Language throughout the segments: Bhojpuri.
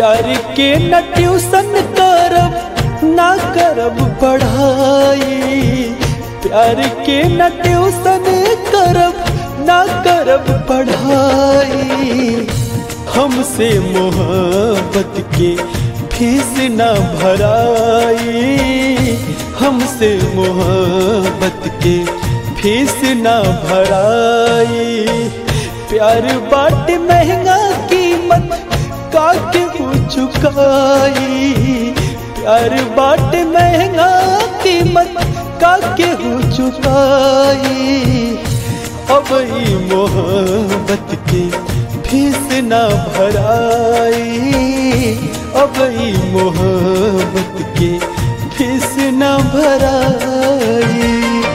प्यार के न ट्यूशन करब ना करब पढ़ाई प्यार के न ट्यूशन करब ना करब पढ़ाई हमसे मोहब्बत के फीस ना भराई हमसे मोहब्बत के फीस ना भराई प्यार बाट महंगा कीमत काके हो चुकाई प्यार बाट महंगा कीमत काके हो चुकाई अब ई मोहब्बत के फीस ना भराई अब ई मोहब्बत के फीस ना भराई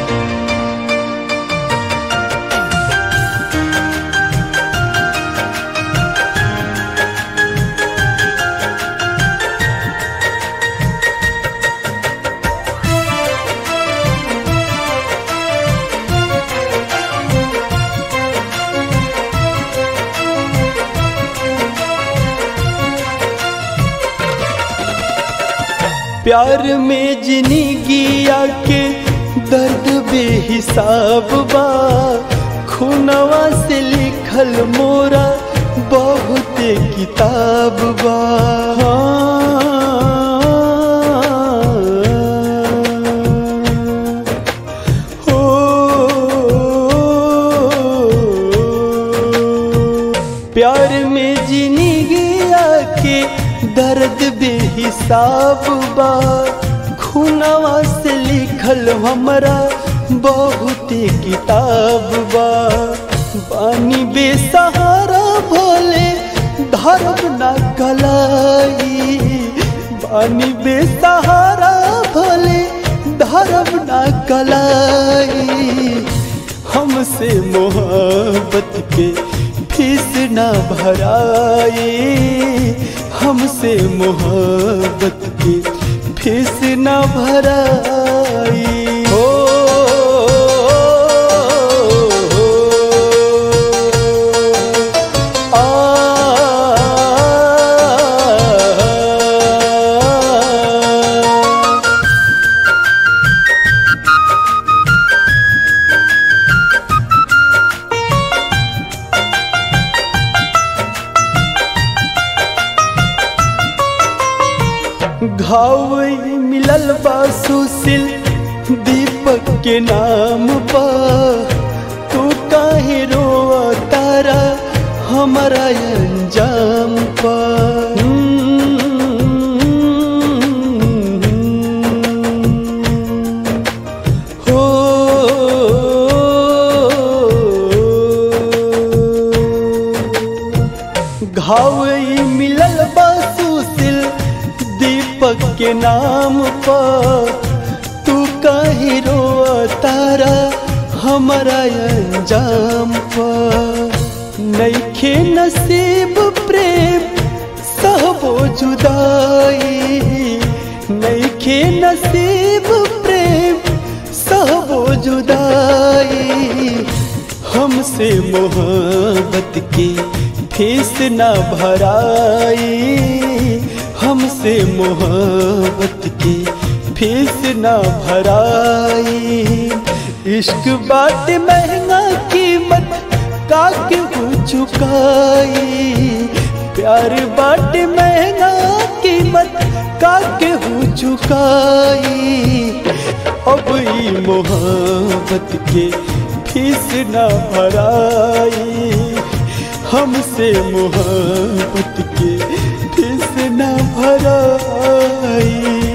प्यार में जिंदगी आके दर्द बेहिसाब बा खुनवा से लिखल मोरा बहुत किताब बा हो प्यार में जिंदगी आके दर्द बेहिसाब बा खुनवा से लिखल हमरा बहुत किताब बा बानी बेसहारा भोले धर्म ना कलाई बानी बेसहारा भोले धर्म ना कलाई हमसे मोहब्बत के फीस ना भराई हमसे मोहब्बत की फीस ना भराई हो आ घाव मिलल बा सुशील दीपक के नाम पा तू काहे रोआ तारा हमारा अंजाम पा हो घाव मिलल बा सुशील दीपक के नाम पर तू कहीं रोआ तारा हमारा अंजाम पर नईखे नसीब प्रेम सहबो जुदाई नईखे नसीब प्रेम सहबो जुदाई हमसे मोहब्बत की फीस ना भराई हमसे मोहब्बत की फीस ना भराई इश्क बात महंगा कीमत काके हो चुकाई प्यार बाट महंगा कीमत काके हो चुकाई अब ई मोहब्बत के फीस ना भराई हमसे मोहब्बत के फीस ना भराई